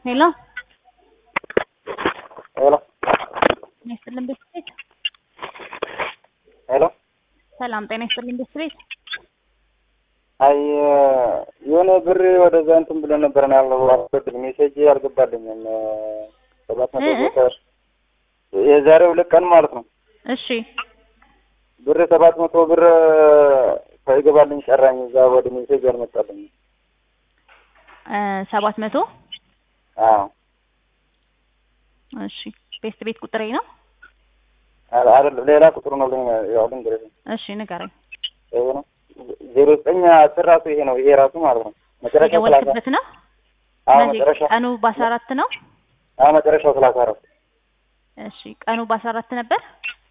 ሄሎ ሄሎ ጤና ይስጥልን ቤት ቤት ሄሎ ሰላም ጤና ይስጥልን ቤት ቤት አይ የሆነ ብር ወደዛ እንትን ብሎ ነበር ነው ያለው። አስገድል ሜሴጅ አልገባልኝም። ሰባት መቶ እ እ ብር የዛሬ ሁለት ቀን ማለት ነው። እሺ ብር ሰባት መቶ ብር ሳይገባልኝ ቀራኝ። እዛ ወደ ሜሴጅ አልመጣልኝ። እ ሰባት መቶ አዎ እሺ ቤት ቤት ቁጥሬ ነው። አ- አይደለም ሌላ ቁጥሩ ነው። ልኝ ያው ልንገርህ እሺ ንገረኝ። ይሄ ነው ዜሮ ዘጠኝ አስር ራሱ ይሄ ነው። ይሄ ራሱ ማለት ነው መጨረሻው ሰላሳ የደወልክበት ነው። አዎ መቼ? መጨረሻው ቀኑ በአስራ አራት ነው። አዎ መጨረሻው ሰላሳ አራት እሺ ቀኑ በአስራ አራት ነበር።